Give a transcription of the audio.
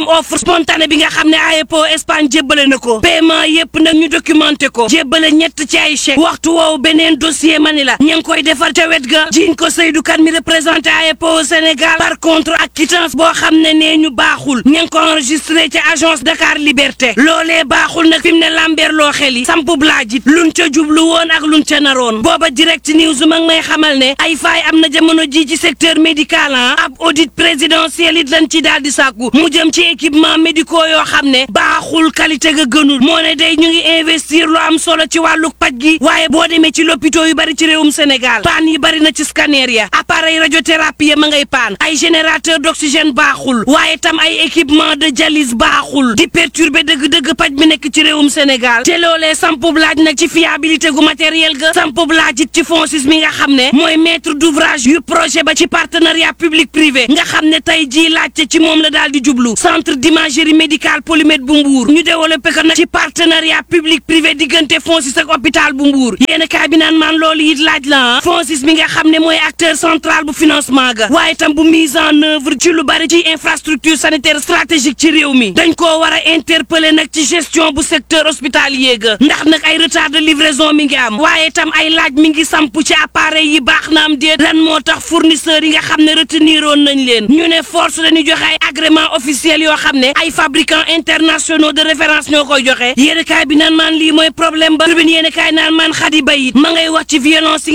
offre spontanée bi nga xam ne AEPO Espagne jébbale na ko paiement yépp nag ñu documenté ko jébbale ñett ci ay chèque waxtu woowu beneen dossier mani la ña ngi koy defar ca wet ga jiñ ko Seydou Kane mi représenté AEPO au Sénégal par contre ak quittance boo xam ne nee ñu baaxul ña ngi ko enregistré ca agence Dakar Liberté loolee baaxul nag fi mu ne lambeer loo xel yi samp blaajit luñ ca jublu woon ak luñ ca naroon booba direct news mag may xamal ne ay faay am na jamono ji ci secteur médical ab audit présidentiel it lañ ci daal di sàkku mu jëm ci équipement médicaux yoo xam ne baaxul qualité ga gënul moo ne day ñu ngi investir lu am solo ci wàllu paj gi waaye boo demee ci lopito yu bari ci réewum Sénégal paan yi bari na ci scanner ya appareil radiothérapie ya ma ngay paan ay générateur d'oxygène baaxul waaye tam ay équipement de dialyse baaxul di perturber dëgg-dëgg paj bi nekk ci réewum Sénégal te loolee sampub laaj nag ci fiabilité gu matériel ga sampub laaj it ci FONSIS mi nga xam ne mooy maître d'ouvrage yu projet ba ci partenariat public privé nga xam ne tey jii laajte ci moom la daal di jublu centre d'imagerie médicale polymètre bu Mbour ñu développé ko nag ci partenariat public privé diggante FONSIS ak hôpital bu Mbour yéen kaay bi naan maan loolu it laaj la ah FONSIS mi nga xam ne mooy acteur central bu financement ga waaye tam bu mise en œuvre ci lu bari ci infrastructure sanitaire stratégique ci réew mi dañ koo war a interpeller nag ci gestion bu secteur hospitalier ga ndax nag ay retard de livraison mi ngi am waaye tam ay laaj mi ngi samp ci appareil yi baax na am déet lan moo tax fournisseurs yi nga xam ne retenir woon nañ leen ñu ne force dañuy joxe ay agrément officiel yoo xam ne ay fabricants internationaux de référence ñoo koy joxe yéen kaay bi naan maan lii mooy problème ba tribune yéen kaay naan maan xadi bayit ma ngay wax ci violence